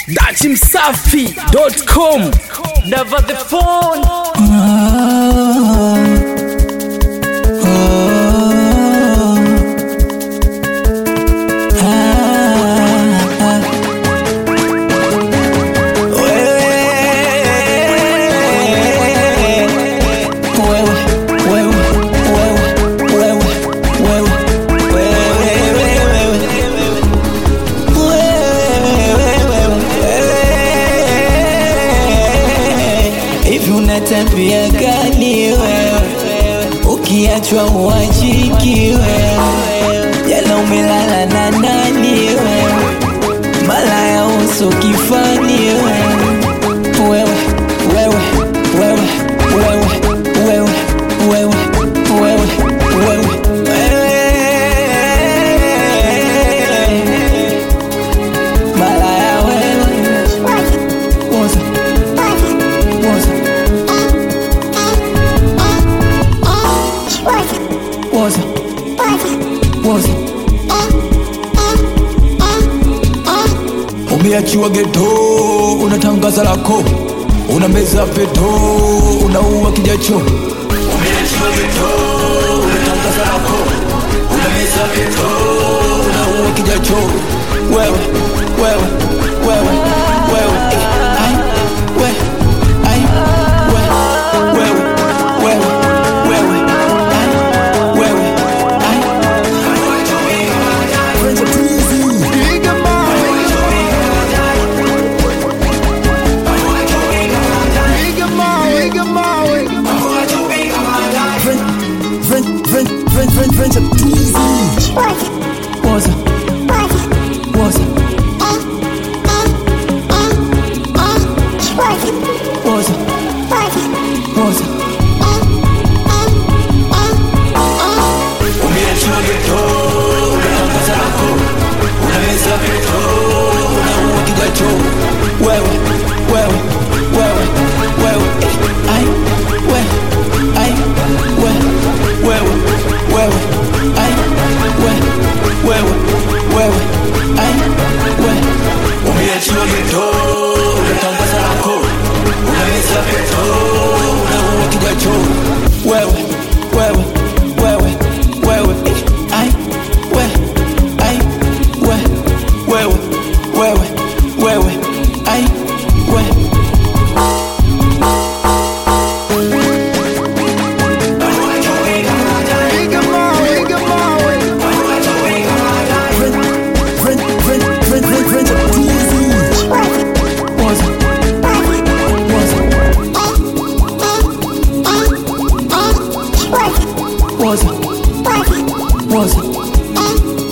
datimsafi.com Never the phone. Hivi una tabia gani wewe? Ukiachwa uachiki wewe, jana umelala na nani wewe? Malaya uso kifani wewe, wewe wewe wewe wewe wewe wewe wewe wewe Malaya wewe, woza woza woza woza umeachiwa geto unatangaza lako una meza peto unaua kijacho umeachiwa geto unatangaza lako una meza peto unaua kijacho wewe wewe wewe wewe eh, ai, we, ai, we, wewe wewe wewe ai, wewe ai. Woza, woza, woza, woza. Umeachiwa geto, unatangaza lako, unaweza peto, unaua kijacho. Wewe, wewe, wewe, wewe, eh, ai, we, ai, we, wewe, wewe, ai, we, wewe, wewe, ai, we. Umeachiwa geto, unatangaza lako, unaweza peto, unaua kijacho. Wewe, wewe, wewe, wewe, eh, ai, we, ai, we, wewe, wewe, wewe, ai, we. Woza, woza, woza, woza.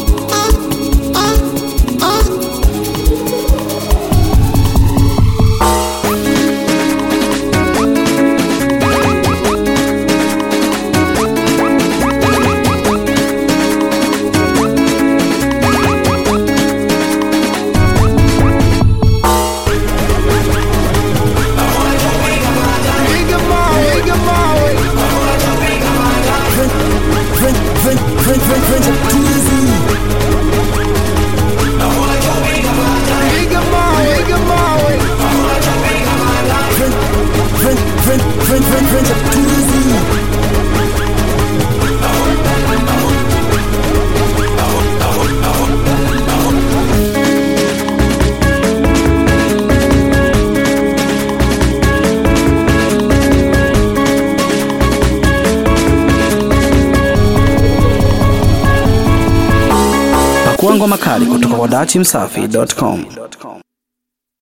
pakuangwa makali kutoka kwa datimsafi.com